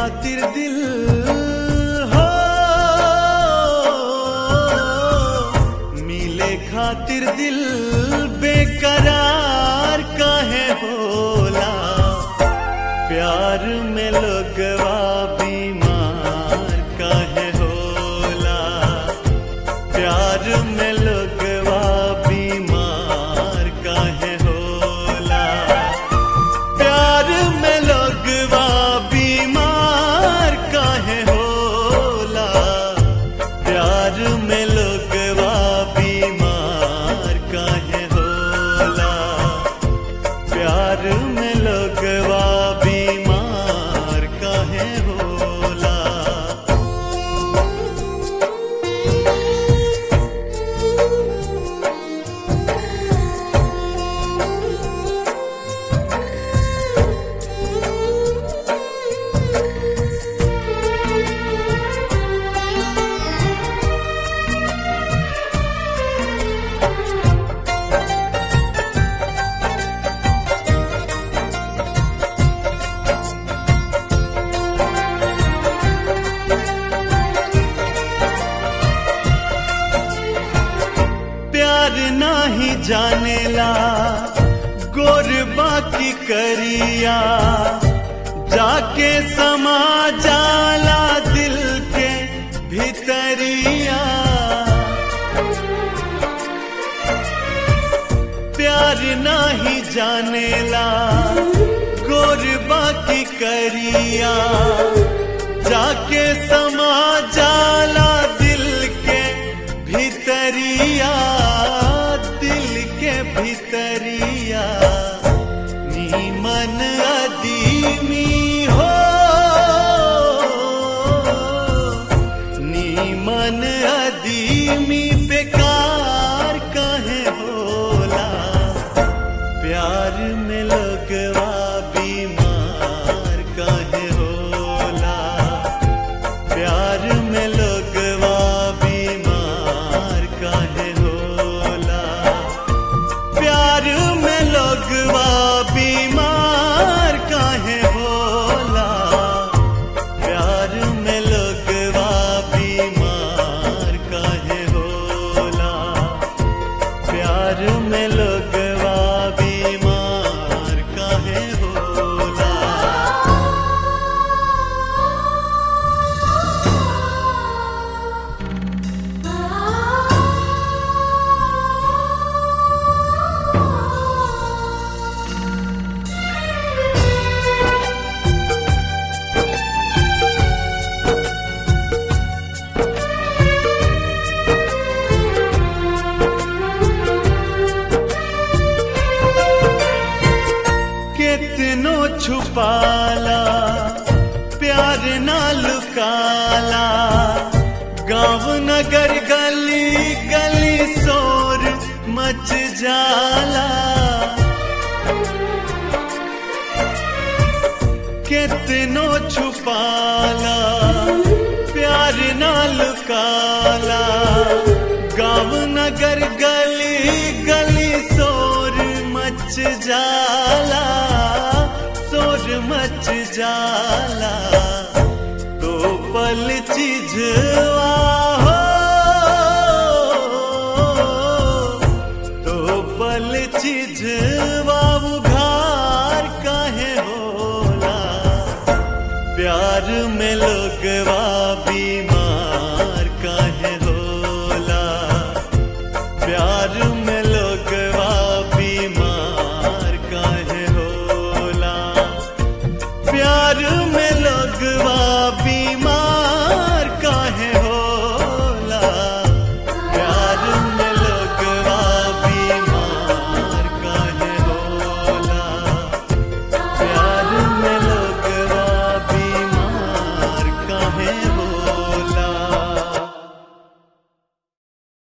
खातिर दिल हो मिले खातिर दिल बेकरार काहे होला प्यार में लोगवा बीमार काहे होला प्यार में लोगवा बीमार काहे होला प्यार में लोगवा बीमार काहे होला प्यार में लोगवा बीमार काहे होला प्यार में लोगवा बीमार काहे होला प्यार नाही जानेला गोर बाकी करिया जाके समा जाला दिल के भीतरिया प्यार नाही जानेला गोर बाकी करिया जाके समा जाला दिल के भीतरिया दिल के भीतरिया नीमन अदीमी हो नीमन अदीमी बेकार कहे होला प्यार में लगवा बीमार काहे होला प्यार में लगवा बीमार काहे होला प्यार में लगवा बीमार काहे होला प्यार में लगवा बीमार काहे होला प्यार में लगवा बीमार काहे होला कितनो छुपाला प्यार ना लुकाला गांव नगर गली गली शोर मच जाला कितनो छुपाला प्यार ना लुकाला गांव नगर गली गली शोर मच जाला शोर मच जाला तो पल चीजवा